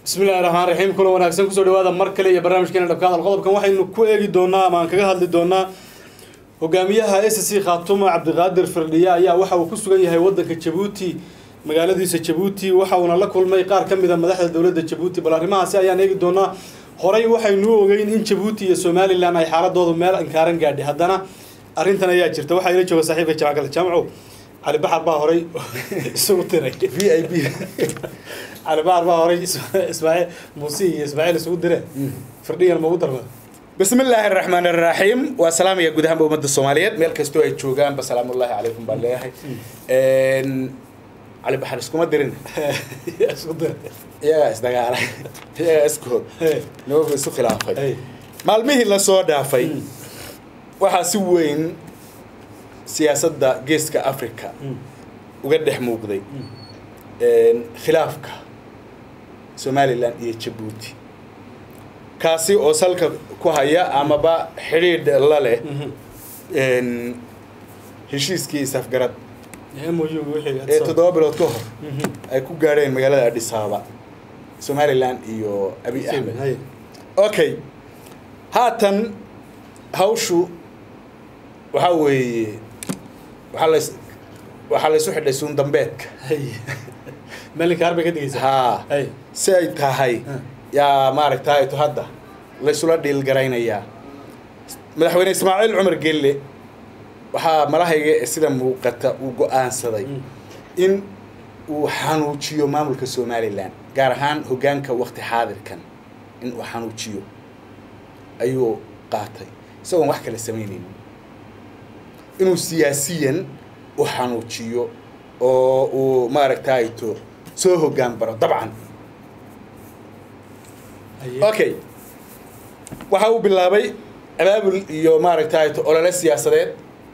bismillahi raxmaan raxiim kulan wanaagsan kusoo dhawaada mar kale iyo barnaamijkeena dhabka hadal qodobkan waxaynu ku eegi doonaa ama aan kaga hadli doonaa hogaamiyaha s c khaatumo cabdiqaadir firdhiye ayaa waxa uu ku sugan yahay wadanka jabuuti magaaladiisa jabuuti waxa uuna la kulmay qaar ka mid a madaxda dowladda jabuuti bal arrimahaasi ayaan eegi doonaa horey waxaynu ogeyn in jabuuti iyo somalilan ay xaaladoodu meel inkaaran gaadhay haddana arrintan ayaa jirta waxaa ila jooga saaxiibka jamacgal jaamco cali baxar baa horay isugu tiray v i b cali baxar baa horay ismaaciil muuse iyo ismaaciil isugu dire firdhiyan ma ugu darmada bismi illaahi araxmaan araxiim waa salaamaya guud ahaanba ummadda soomaaliyeed meel kastoo ay joogaanba salaamullaahi calaykum baan leeyahay cali baxar iskuma dirin isku dire iyagaa isdagaalay iyagaa iskood nimanku isu khilaafay maalmihii lasoo dhaafay waxaa si weyn siyaasadda geeska africa uga dhex muuqday khilaafka somalilan iyo jabuuti kaasi oo salka ku haya amaba xidhiidh la leh heshiiskii isafgarad ee toddoba bilood ka hor ay ku gaadheen magaalada adhisaaba somalilan iyo abi axmed okay haatan hawshu waxaa weeye waxaa las waxaa laysu xidhay suundambeedka melinka harbay ka digaysa haa si ay tahay yaa maaragtay to hadda laysula dhiilgaraynayaa madaxweyne ismaaciil cumar gelle waxaa malahayga sida muuqata uu go-aansaday in uu xanuujiyo maamulka somalilan gaar ahaan hoggaanka wakti xaadirkan in uu xanuujiyo ayuu qaatay isagoon wax kale samaynayn inuu siyaasiyan u xanuujiyo oo uu maaragtay to soo hoggaan baro dabcan okay waxa uu bilaabay abaabul iyo maaragtay to olole siyaasadeed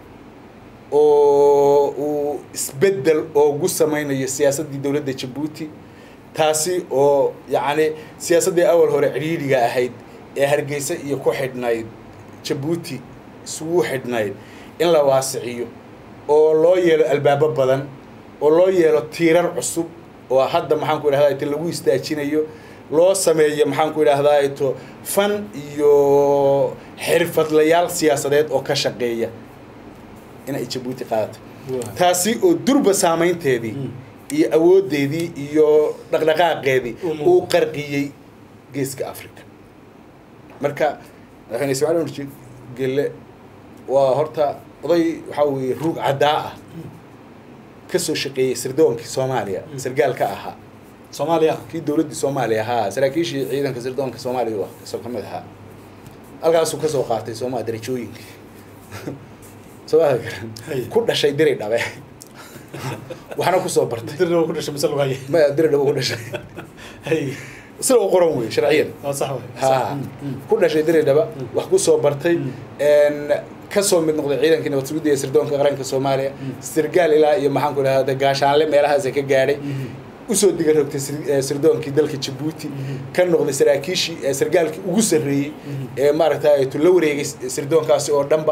oo uu isbeddel oogu samaynayo siyaasaddii dowladda jabuuti taasi oo yacni siyaasaddii awal hore cidhiidhiga ahayd ee hargeysa iyo ku xidhnayd jabuuti isugu xidhnayd in la waasiciyo oo loo yeelo albaabo badan oo loo yeelo tiirar cusub oo hadda maxaan ku idhahdaa ito lagu istaajinayo loo sameeyo maxaan ku idhaahdaa ito fan iyo xirfadlayaal siyaasadeed oo ka shaqeeya inay jabuuti qaadato taasi oo durba saamaynteedii iyo awooddeedii iyo dhaqdhaqaaqeedii uu qarqiyey geeska africa marka madaxweyne ismaciil umar gelle waa horta oday waxaa weeye ruug caddaa ah ka soo shaqeeyey sirdoonkii soomaaliya sargaalka ahaa soomaaliya kii dowladdii soomaaliya ahaa saraakiishii ciidanka sirdoonka soomaaliya waa kasoo ka mid ahaa halkaasuu kasoo qaatay sooma darajooyinkii soomaalia garan ku dhashay diri dhabe waxna kusoo bartay dirna ku dhashay mise lugaye maya diri dhabe ku dhashay sida u qoran wey sharciyan waa sax wey ha ku dhashay diri dhaba wax kusoo bartay kasoo mid noqday ciidankii nabad sugidda ee sirdoonka qaranka soomaaliya sirgaal ilaa iyo maxaan ku idhahda gaashaanle meelahaasa ka gaadhay usoo diga rogtay sirdoonkii dalka jabuuti ka noqday saraakiishii sargaalkii ugu sarreeyey ee maaragtay tu la wareegay sirdoonkaasi oo dhanba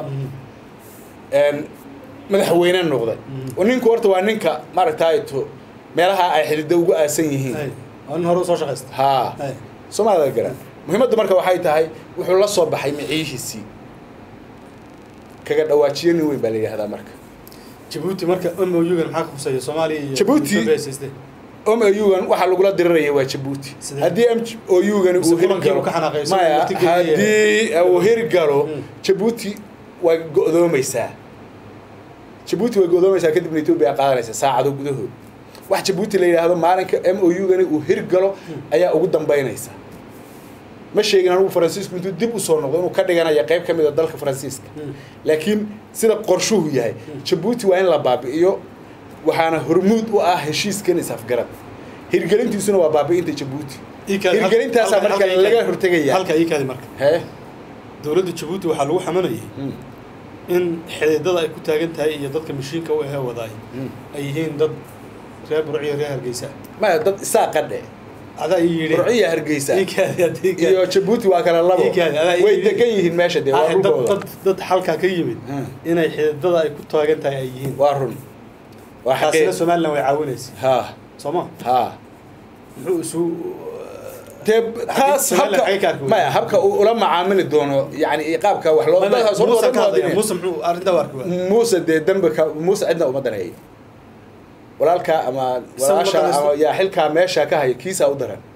madaxweyne noqday oo ninku horta waa ninka maaragtay tu meelaha ay xididdo ugu aasan yihiin waa nin hore usoo shaqaysta haa soomaalida garan muhiimaddu marka waxay tahay wuxuu la soo baxay miciyihiisii kaga dhawaajiyo nin weyn baa la yidhahdaa marka jabuuti marka m o u-gan maxaa ka huseeya soomaaliya iyo Jabuuti- Ethiopia haysaystee? om u-gan waxaa lagula diriraya waa jabuuti Sidee? haddii m o u-gani Mise uu kulankii hirgalo uu ka xanaaqay, isagoo maya waqti geliyay. haddii uu hirgalo Mm. jabuuti way go'doomaysaa jabuuti way go'doomaysaa kadibna etoobiya qaadanaysa saacado gudahood wax jabuuti la yidhaahdo maalinka m o u-gani uu hirgalo ayaa ugu dambaynaysa ma sheegin anugu faransiisku intuu dib usoo noqdo inuu ka dhiganaya qayb ka mid a dalka faransiiska Mm. laakiin sida qorshuhu yahay jabuuti waa in la baabi'iyo waxaana hormuud u ah heshiiskan is-afgarad hirgelintiisuna waa baabi'inta jabuuti Iikaadi- hirgelintaasaa halka- marka halka laga iikaadi- hortegaya halka iikaadi marka hee dowladda jabuuti waxaa lagu xamanayay Mm, in xididada ay ku taagan tahay iyo dadka mashiinka u ahee wadaay mm. ay yihiin dad reer burciyo reer hargeysa maya dad isaa qadhe adaa ii yidhi burciya hargeysa iikaadi haddii iikaadi. iyo jabuuti waa kala labo Iikaadi, adaa ii way yidhi. degan yihiin meesha dee waa Ah, dad dhulkooda dad dad halkaa ka yimid Mm. inay xididada ay ku taagan tahay ay yihiin waa run waa taasina xaqee somalilan way caawinaysa ha sooma ha muxuu isu dee taas Somaliland habka xagee ka arki maya habka uu ula macaamili doono yani iyo qaabka wax loo dadkaas horta muuse waa ka hadlaya muwaadiniin. muuse muxuu arrintaa u arki waaya muuse dee dembi ka muuse cidna uma daneeyo walaalkaa ama Isaga walaasha ma danaysto. ama yaa xilkaa meesha ka haya kiisaa u daran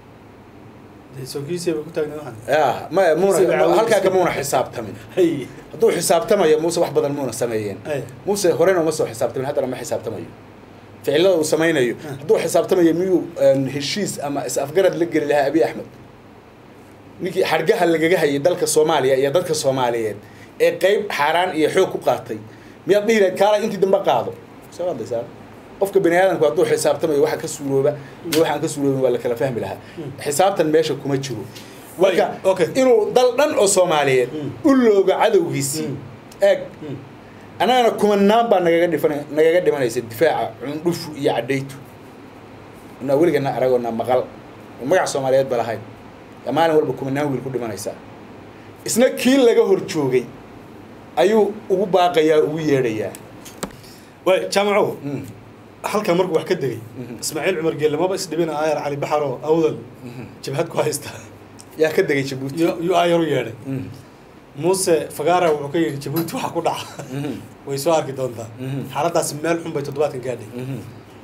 dee sookiisiya bay ku taagnayd waxaan ya maya muuna Kiisa caawinaysa. halkaa kamuuna xisaabtamin hay hadduu xisaabtamayo muuse wax badan muuna sameeyeen Ay. muuse horena uma soo xisaabtamin haddana ma xisaabtamayo ficilada uu samaynayo hadduu xisaabtamayo miyuu een, heshiis ama is-afgarad la geli lahaa abiy axmed ninkii xargaha lagaga hayay dalka soomaaliya iyo dadka soomaaliyeed ee qeyb xaaraan iyo xoog ku qaatay miyaad dhihi lahayd kaala intii dambe qaado soo hadlaysaa qofka bani aadamku hadduu xisaabtamayo waxa ka suurooba iyo waxaan ka suuroobin waa la kala fahmi lahaa xisaabtan meesha kuma jiro Way, marka okay. inuu dal dhan oo soomaaliyeed Mm. u looga cadowgiisii Mm. eeg annagana kumanaan baa nagaga dhifan nagaga dhimanaysa difaaca cundhufu iyo cadhaytu inaa weligana aragoona maqal oo magaca soomaaliyeed ba lahayn yaa maalin walba kumanaan wiil ku dhimanaysaa isna kii laga hor joogay ayuu ugu baaqayaa ugu yeedhayaa way jaamacow Mm. halkan markuu wax ka degay Mhm. ismaaciil cumar geelle maba isdhibina aayar cali baxaro awdal jabhad ku haysta yaa ka degay jabuuti iyo iyo aayar u yeedhay Mm. muuse fagaara wuxuu ka yidhi jabuuti waxa ku dhaca Mhm. way soo arki doontaa Mhm. xaaladaasi meel xun bay toddobaadkan gaadhay Mhm.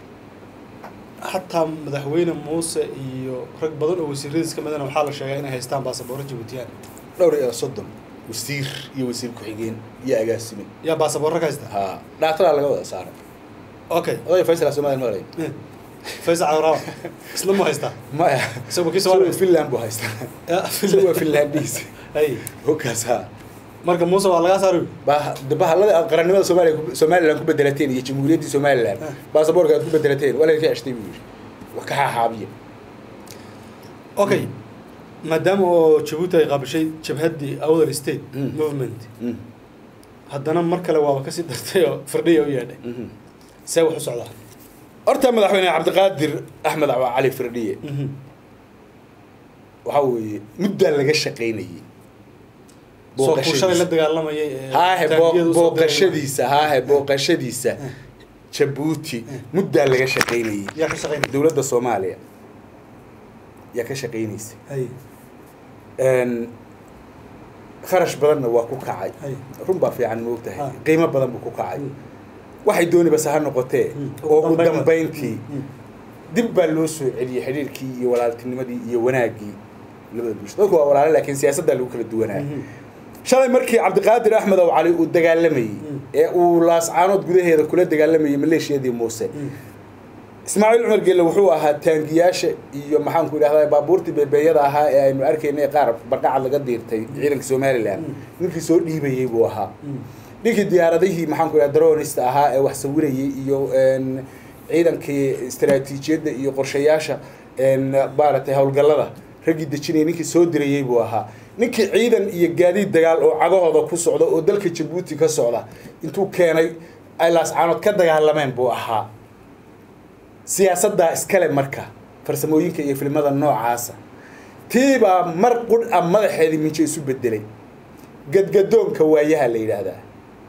xataa madaxweyne muuse iyo rag badan oo wasiiradiis ka midana waxaa la sheegaa inay haystaan baasaboorro jabuutiyaan dhowr iyo soddon wasiir iyo wasiir ku-xigeen iyo agaasime yaa baasaboorro ka haysta ha dhaatadaa laga wada saaray okay odaya faysal somaliya maqlay Eh, faysal cabdiraxmaan isna mu haystaa maya isagu kii isagoo soomaaliya finland buu haystaa Ya, isagoo finlandiis hay hogaas ha marka muuse waa lagaa saari Bah- de bahallada aad qarannimada soomaaliya ku- somaliland ku bedelateen iyo jamhuuriyaddii somaliland Ah. baasaboorka aad ku bedelateen waa laydinka ceshtay buu yidhi wax ka xaaxaabiya okay maadaama oo jabuuti ay qaabishay jabhaddii awdal state Mm. movement Mm. haddana mar kale waaba kasii dartay oo firdhiya u yeedhay Mhm. see wax u socdaa horta madaxweyne cabdiqaadir axmed cali firdhiye waxaa weeye muddaa laga shaqaynayey soo kuushalay la dagaalamayay ee haahe taangiyada boo- usoo diray. booqashadiisa haahe booqashadiisa jabuuti muddaa laga shaqaynayey yaa ka shaqaynaya dowladda soomaaliya yaa ka shaqaynaysa hay Een, kharash badanna waa ku kacay hay run baa fiican moogtahay Ah. qiimo badan buu ku kacay Mm. waxay dooni base ha noqotee Mm. oo ugu dambayn- dambayntii Mm. dib baa loo soo celiyey xidhiirkii iyo walaaltinimadii iyo wanaaggii labada bulsho dadku waa walaale laakiin siyaasaddaa lagu kala duwanaa Mhm. shalay markii cabdiqaadir axmed ow cali uu dagaalamayey Mm. ee uu laascaanood gudaheeda kula dagaalamayey maleeshiyadii muuse Mm. ismaaciil cumar gelle wuxuu ahaa taangiyaasha iyo maxaanku idhahdaa baabuurtii beebeeyada ahaa ee aynu arkaynay qaar barqacad laga diirtay ciidanka somaliland Mm. ninkii soo dhiibayey buu ahaa Mm. ninkii diyaaradihii maxaanku idhahda dronista ahaa ee wax sawirayey iyo een, ciidankii istaraatiijiyadda iyo qorshayaasha een, maaragtay howlgallada raggii dejinayay ninkii soo dirayey buu ahaa ninkii ciidan iyo gaadiid dagaal oo cagahooda ku socda oo dalka jabuuti ka socda intuu keenay ay laascaanood ka dagaalameen buu ahaa siyaasaddaa iskale marka farsamooyinka iyo filimada noocaasa tiibaa mar qudh a madaxeedii minje isu bedelay gadgadoonka waayaha la yidhaahdaa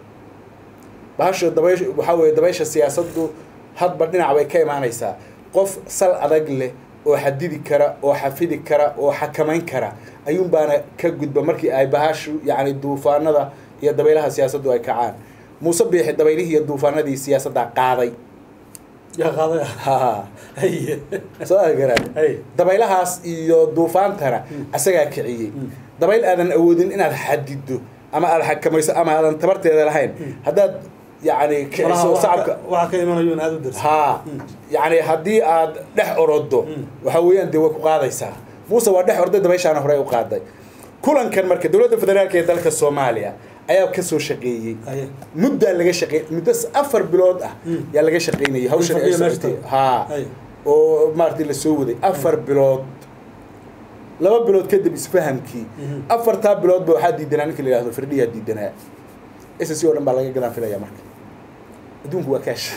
bahasha dabaysh waxaa weeye dabaysha siyaasaddu hadba dhinac bay ka imaanaysaa qof sal adag leh oo xadidi kara oo xafidi kara oo xakamayn kara ayuunbaana ka gudba markii ay bahashu yacni duufaanada iyo dabaylaha siyaasaddu ay kacaan muuse biixi dabaylihii iyo duufaanadii siyaasaddaa qaaday yaa qaaday ha hay soo agaraa hay dabaylahaas iyo duufaantana asagaa kiciyey dabayl aadan awoodin inaad xadido ama aad xakamayso ama aadan tabarteeda lahayn haddaad yacni kiciso sacabka waxaa ka imanayo in aad u dirsa haa yacni haddii aad dhex orodo Mm. waxa weeyaan dee way ku qaadaysaa muuse waa dhex orday dabayshaana hore u qaaday kulankan marka dowladda federaalka ee dalka soomaaliya ayaa ka soo shaqeeyey haye muddaa laga shaqeey muddo s- afar bilood ah Mm. yaa laga shaqeynayay hawshan ay fadhiya meesha socotay tahay. haa haye oo maaragtay la soo waday afar bilood laba bilood kadib isfahamkii Mhm. afartaa biloodba waxaa diidanaa ninka la yihahdo firdhiyaa diidanaa s c oo dhan baa laga gadaan filaya marka adduunku waa kaash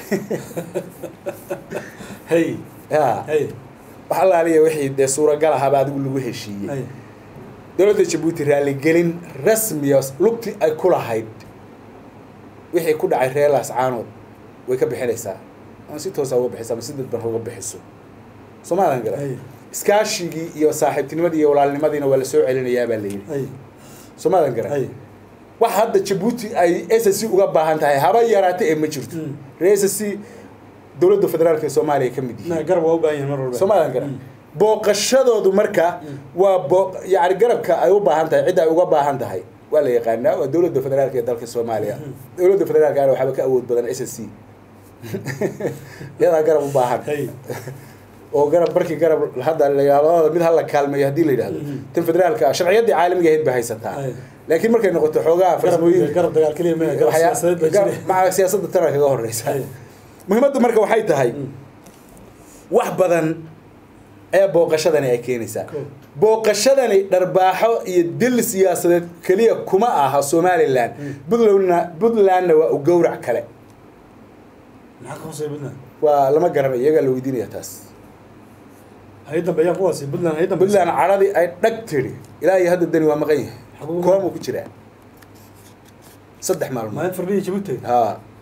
hay ya hay wax allaaliya wixii dee suuragal ahaaba adigu lagu heshiiyey hay dowladda jabuuti raaligelin rasmiya lugti ay ku lahayd wixii ku dhacay reer laascaanood way ka bixinaysaa ama si toosa uga bixiso ama si dadban uga bixiso soomaalan gara hay iskaashigii iyo saaxiibtinimadii iyo walaalnimadiina waa la soo celinayaa baa la yidhi hay soomaadan garan hay wax hadda jabuuti ay s c uga baahan tahay haba yaraata ee ma jirto Mm. reer s c dowladda federaalka ee soomaaliya ka mid yihiin na garab waa u baahan yihin mar walba soomaalian garan Mm. booqashadoodu marka waa boo yani garabka ay u baahan tahay cidda ay uga baahan tahay waa la yaqaanaa waa dowladda federaalka ee dalka soomaaliya dowladda federaalka ana waxaaba ka awood badan s c iyadaa garab u baahan hay oo garab markii garab hadda la yidhahdo mid hala kaalmeeyo haddii la yidhahdo Mhm. tan federaalka sharciyadii caalamiga ahayd bay haysataa Ay. laakiin markay noqoto xoogaha garab farsamooyin garab dagaal keliya ma garab waxyaa- siyaasadeed baa gar- jira maca siyaasadda tana kaga horeysa Hay. muhiimaddu marka waxay tahay Mm. wax badan ayaa booqashadani ay keenaysaa Cool. booqashadani dharbaaxo iyo dil siyaasadeed keliya kuma aha somalilan puntlandna puntlandna waa u gowrac kale maxaa ka hooseeya puntland waa lama garanayo iyagaa la weydiinaya taas hay dambeeyaan kuwaasi puntland hay dambe puntland caradii ay dhag tiri ilaa iyo hadda dani waa maqan yahay Xaguu- koomuu ku jiraa saddex maalmood maalin fardhiya jabuuti ha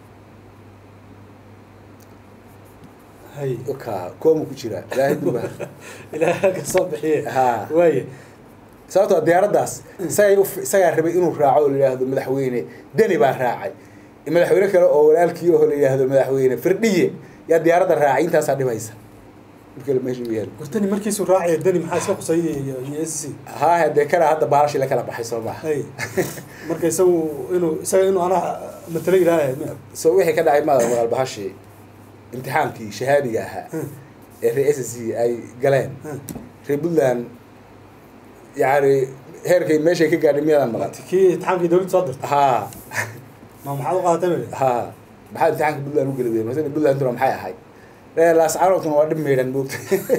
hay ka koomuu ku jiraa ilaahay duba ilaaha ka soo bixiye Ha. waaye sababtoo ah diyaaraddaas isagay u isagaa rabay inuu raaco oo la yidhaahdo madaxweyne deni baa raacay madaxweyne kale oo walaalkii oo la yidhaahdo madaxweyne firdhiye yaa diyaaradda raacay intaasaa dhibaysa marka meesha u yaal gurtani markiisuu raacaya dani maxaa iska qusayay iyo iyo s c haa hadee kana hadda baalashi la kala baxay soo maha hay marka isagu inuu isaga inuu anaa matalo ilaahay mi so wixii ka dhacay maada maqal bahashi imtixaankii shahaadiga ahaa ee reer s c ay galeen reer puntland yani heerkay meeshay ka gaadhay miyaadan maqan kii imtixaankii dawladda soo dirtay haa ma maxaad u qaadatay mele haa maxaa imtixaanka puntland u geli weyeen masala puntlanduna maxay ahay reer laascaanoodkuna waa dhib meydhan moogta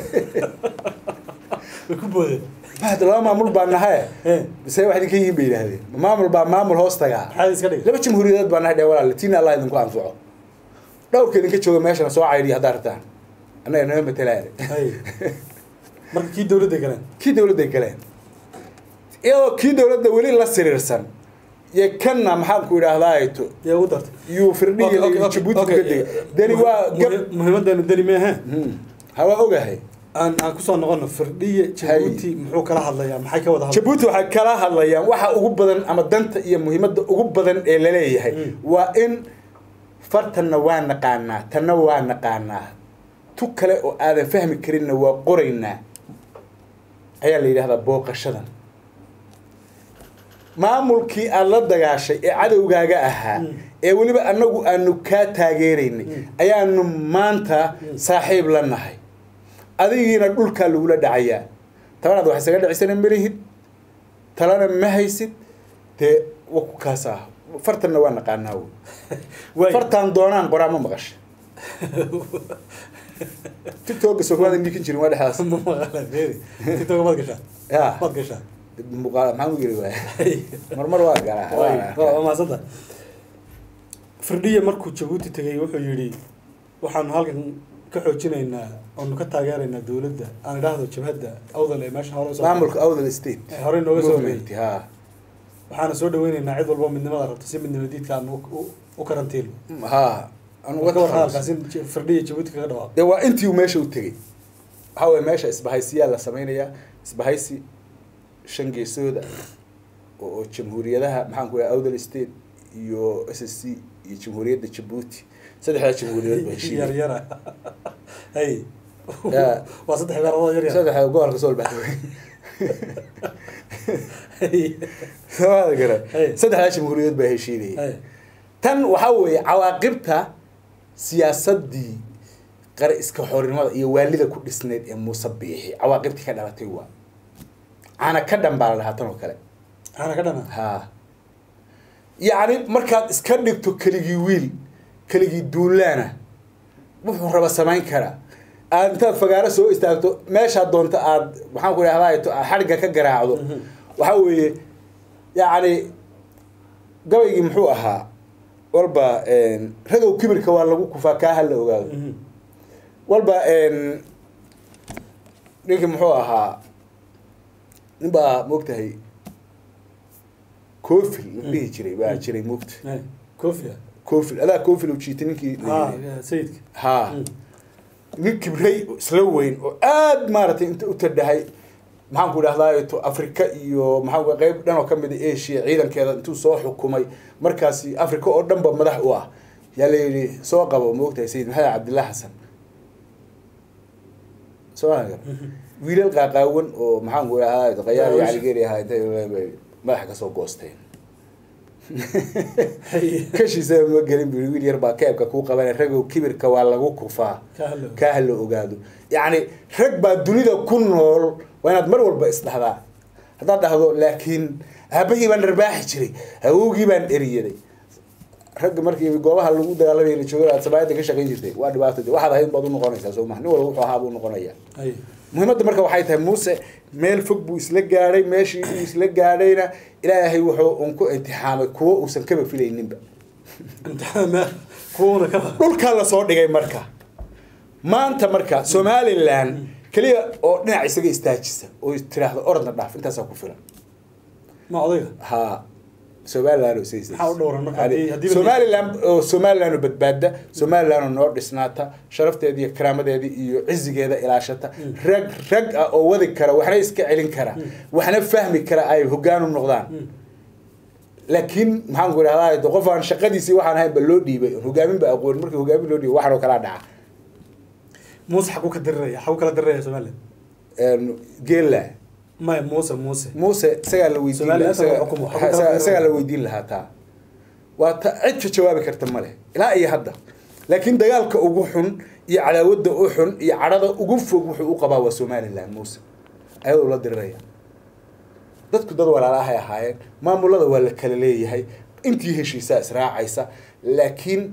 way ku boodeen mahad laba maamul baa nahaye ee bise wax idinka yihiin bay yidhaahdeen ma maamul baa maamul hoos tagaa maxaad iska dhigay laba jamhuuriyadeed baa nahay dhee walaale tiina allah idinku anfaco dhowrka idinka jooga meeshana soo caydhiya haddaa rabtaan annaga nama matelaane hay marka kii dawladda galeen kii dawladday galeen iyadoo kii dawladda weli la siriirsan iyo kanna maxaan ku idhaahdaa to yaa ugu dartay yuu firdhiya Okay, okay, okay, jabuuti okay. ka dega deni waa gab Muhi- muhiimadeenu deni meehe Hmm. ha waa ogahay aan aan kusoo noqono firdhiye jabuuti muxuu kala hadlayaa maxay ka wada hadlay jabuuti waxay kala hadlayaan waxa ugu badan ama danta iyo muhiimadda ugu badan ee laleeyahay Mm. waa in fartanna waa naqaanaa tanna waa naqaanaa tu kale oo aadan fahmi karinna waa qoraynaa ayaa la yidhahdaa booqashadan maamulkii aada la dagaashay ee cadowgaaga ahaa Mm. ee weliba annagu aanu kaa taageeraynay Mm. ayaanu maanta Mm. saaxiib la nahay adigiina dhulkaa lagula dhacayaa tabanaad wax isaga dhicisana malihid talana ma haysid dee wa ku kaas ah fartanna waa naqaanaa wey Waay. fartaan doonaan qoraa ma maqasha tiktoka sokomaadan dhiikin jirin waa dhexdaas Ma maqlaan, beeri. tiktok maad gashaa ya maad gashaa muuqaal maxaan u geli waaya Hay. marmar waa galaa Waay, waa- waa waa mahadsanta firdhiye markuu jabuuti tegay wuxuu yidhi waxaanu halkan ka xoojinaynaa oonu ka taageeraynaa dawladda aan idhaahdo jabhadda awdal ee meesha hore usoo maamulka awdal state Ee, horey nooga soo movement ha waxaana soo dhaweynaynaa cid walba midnimada rabta si midnimo diidka aan u- u- u karantiilo ha anu ka war hadalkaas in J- firdhiye jabuuti kaga dhawaaqo dee waa intii uu meesha u tegey waxaa weye meesha isbahaysiyaa la samaynayaa isbahaysi shan geesooda oo oo jamhuuriyadaha maxaan ku dhaha awdal state iyo s s c iyo jamhuuriyadda jabuuti saddexdaa jamhuuriyadood baa heshiiyey yar yara hay Ya. waa saddex meelood yar yar saddexda gobolka soo baxay Hay. samada gara Hey. saddexdaa jamhuuriyadood baa heshiinayay Hay. tan waxaa weeye cawaaqibta siyaasadii qare iska xorinimada iyo waalida ku dhisneyd ee muuse biixi cawaaqibtii ka dhalatay waa cana ka dhan baa la dhahaa tan oo kale ana ka dhana ha yacni markaad iska dhigto keligii wiil keligii duulaana wuxuu raba samayn karaa aad intaad fagaaro soo istaagto meeshaad doonto aad maxaan ku idhahdaa xadhigga ka garaacdo Mhm. waxaa weeye yacni gabaygii muxuu ahaa walba ragow kibirka waa lagu kufaa kaa hala ogaado Mhm. walba ninkii muxuu ahaa nin baa moogtahay cofil la dhihi jiray baa jiray moogta Hay. kofia cofil adaa cofil u jiitay ninkii la ha yidhi. sayidka ha Mm. nin kibray isla weyn oo aad maaragtay inta u tadhahay maxaan ku idhahdaa to africa iyo maxaa qeyb dhan oo kamid a asia ciidankeeda intuu soo xukumay markaasi africa oo dhan ba madax u ah yaa la yidhi soo qabo ma ogtahay sayid maxamed cabdillah xasan soo wiilal qaaqaawan oo maxaan ku idhahdaa qayaar iyo caligeri ahaa intay madaxa kasoo goosteen kashiisa ma gelin bu wiil yar baa keebka kuu qabana ragow kibirka waa lagu kufaa kaa hala ogaado yacni rag baa dunida ku nool waa inaad mar walba isdhahdaa haddaad dhahdo laakiin aabahii baan dharbaaxi jiray awowgii baan eriyaday ragga markii goobaha lagu dagaalamay la jooga aad samaayadda ka shaqayn jirtay waa dhibaato waxaad ahayd baad unoqonaysaa soo maha nin walba wuxuu ahaa buu noqonaya muhiimadda marka waxay tahay muuse meel fog buu isla gaadhay meeshii uu isla gaadhayna ilaahay wuxuu un ku imtixaamay kuwo uusan kaba filayninba dhulkaa lasoo dhigay marka maanta marka somalilan keliya oo dhinac isaga istaajisa oo tiraahdo orodna dhaaf intaasaa ku filan ma odayga ha somalilan oo Maxaa u dhowran marka haddii- haddii- somalilan oo somalilan oo badbaada somalilan oo noo dhisnaata sharafteeda iyo karaamadeeda iyo cizigeeda ilaashata rag rag ah oo wadi kara waxna iska celin kara waxna fahmi kara ay hogaan u noqdaan laakiin maxaan ku idhahdaa de qof aan shaqadiisii waxaan ahayn ba loo dhiibay oon hogaamin ba aqoon markii hogaamin loo dhiibay waxaan oo kalaa dhaca muuse xaguu ka diriraya xaguu kala diriraya somaliland geela maya muuse muuse muuse isagaa la weydiin Somaliland isagaa- waa xukumo, ha- xukumo isagaa- kala isagaa la weydiin lahaa taa waa ta cid ka jawaabi karta male ilaa iyo hadda laakiin dagaalka ugu xun iyo cadaawadda u xun iyo cadhada ugu fog wuxuu u qabaa waa somaliland muuse ayadoo la diriraya dadku dad walaalahay ahaayeen maamulada waa la kala leeyahay intii heshiisaa israacaysa laakiin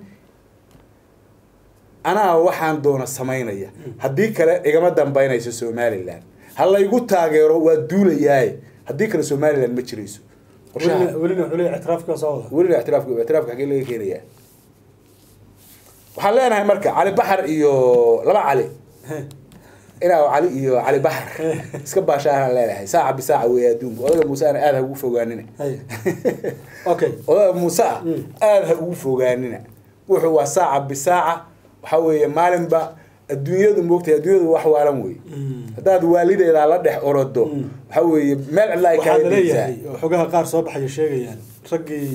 anaa waxaan doona samaynaya haddii kale igama dambaynayso somaliland ha laygu taageero waa duulayaaye haddii kale somaliland ma jirayso qorshaha welina welina wuxuu leeyahay ictiraafka soo wada welina ictiraafka ictiraafka xagee laga keenayaa waxaan leenahay marka cali baxar iyo laba cali inaa cali iyo cali baxar iska baashaanaan leenahay saaca bisaaca weeye adduunka odaga muuse ana aada ha ugu fogaanina Hay. okay odaga muuse ah Mm. aada ha ugu fogaanina wuxuu waa saaca bisaaca waxa weeye maalinba adduunyadu moogtahay adduunyadu wax waalan wey Mm. haddaad waalideedaa la dhex orodo Mm. waxa weeye meel cidla ay waxaa kaaga la dhigtaa leeyahay oo xogaha qaar soo baxaya sheegayaan raggii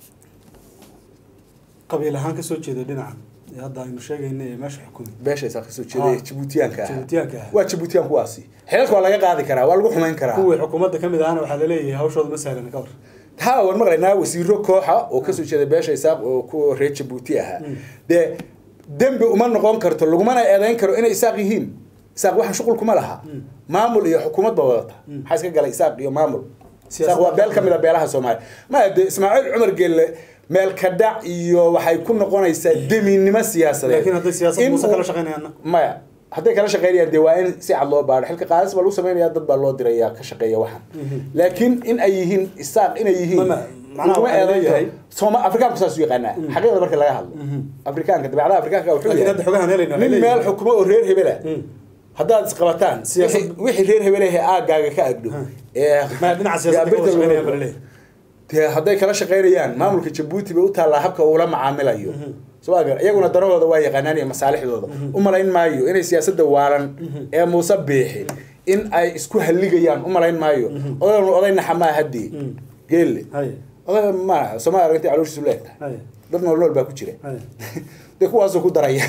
qabiil ahaan kasoo jeeda dhinacan ee hadda aynu sheegayna ee meesha xukumi beeshaysaa kasoo jeeday Ah. jibuutiyaanka ah Jibuutiyaanka ah. waa jibuutiyaan kuwaasi xeelka waa laga qaadi karaa waa lagu xumayn karaa kuwii xukuumadda ka mid ahana waxaa la leeyahay hawshooda ma sahlan ka war ha waan maqlaynaa wasiiro kooxa oo kasoo jeeda beesha isaaq oo kuwa reer jabuuti ahaa Mm. dee dembi uma noqon karto lagumana eedayn karo inay isaaq yihiin isaaq waxaan shuqul kuma laha Mm. maamul iyo xukuumad ba wadata Mm. maxaa iska galay isaaq iyo maamul Siyaasadda isaaq waa beel ka mid a beelaha soomaaliya maya dee ismaaciil cumar geelle meel ka dhac iyo waxay ku noqonaysaa deminnimo siyaasadeed laakiin hadday siyaasad In muuse uu- kala shaqaynayaanna maya hadday kala shaqeynayaan dee waa in si cad loo baadho xilka qaadis baa lagu sameynaya dad baa loo diraya ka shaqeeya waxan Mhm. laakiin in ay yihiin isaaq inay yihiin Ma- ma- macnaha laguma waxaa eedayn leeyahay- karo sooma afrikaanku saas u yaqaanaa Mhm. xaqiiqda marka laga hadlo Mhm. afrikaanka dabeecadaha afrikaanka wuxuu Laakiin yahay hadda xogahan helayna waxay nin meel leeyihiin- xukumo oo reer hebela Mm. haddaad isqabataan Siyaasad- wixii- wixii reer hebelahe aagaaga ka agdho Hmm. ee ma dhinaca siyaasadda ka wada birta lagu- shaqaynayaan baa la leeyahay dee hadday kala shaqeynayaan maamulka jabuuti bay u taallaa habka uula macaamilayo Mhm. soo agar iyaguna danahooda waa yaqaanaan iyo masaalixdooda Mhm. u malayn maayo inay siyaasadda waalan Mhm. ee muuse biixi in ay isku halligayaan u malayn maayo Mhm. odagan oday naxamaa haddii Mm. geelle hay odaga ma somaa aragtay calooshiisu leegtahay hay dad nool nool baa ku jira hay dee kuwaasuu ku daraya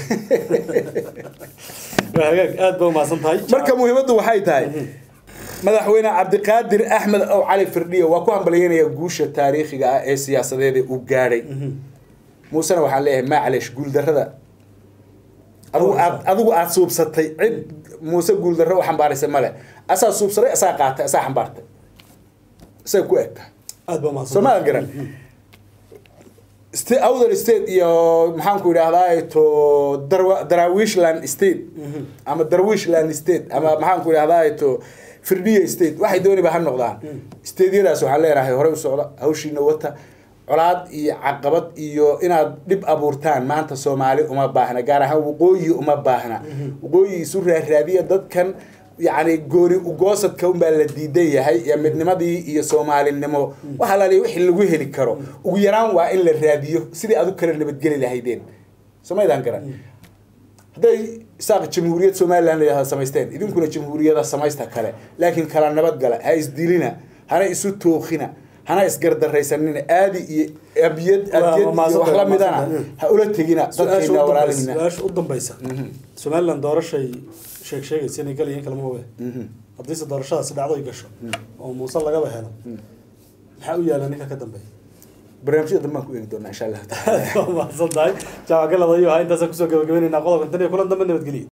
waa hagaag aad ba umahadsan tahay marka muhiimaddu waxay tahay madaxweyne cabdiqaadir axmed ow cali firdhiyo waa ku hambalyeynaya guusha taariikhiga ah ee siyaasadeeda uu gaadhay Mhm. muusena waxaan leeyahay maclesh guuldarrada adigu aad adigu aad suubsatay cid muuse guuldarro u xambaaraysa male asaa suubsaday asaa qaatay asaa xambaartay isay ku egtahay aad ba umahadsan soo ma garan sta outer state iyo maxaanku idhahdaa to darwa darawishland state Mhm. ama darwishland state ama maxaanku idhahdaa to firdhiya state waxay dooniba ha noqdaan Mm. stateyadaas waxaan leenahay horey u socda hawshiina wata colaad iyo caqabad iyo inaad dhib abuurtaan maanta soomaali uma baahna gaar ahaan waqooyi uma baahna Mhm. waqooyi isu raaraadiya dadkan yacni gooni ugoosadka unbaa la diidan yahay iyo midnimadii iyo soomaalinimo waxaa la leeyahay wixii lagu heli karo ugu yaraan waa in la raadiyo sidii adu kale nabadgeli lahaydeen somaydaan garan hadday isaaq jamhuuriyad somalilan la yidhahda samaysteen idinkuna jamhuuriyada samaysta kale laakiin kala nabadgala ha isdilina hana isu tookhina hana isgardaraysanina aadi iyo abiyad adiyad iyo wax la midana ha ula tegina dadkeena walaalihina su-aasha u dambaysa somaliland doorashay sheeg sheegaysa inay galayiin kalama oge haddiise doorashadaasi dhacdo ay gasho oo muuse lagaba helo maxaa u yaala ninka ka dambeeya barnaamijyada dambaan ku eegi doonaa insha allahu taala mahadsan tahay jaamac galadayo ha intaasaan kusoo gabagabaynaynaa qodobkan tan iyo kulan dambe nabadgeliya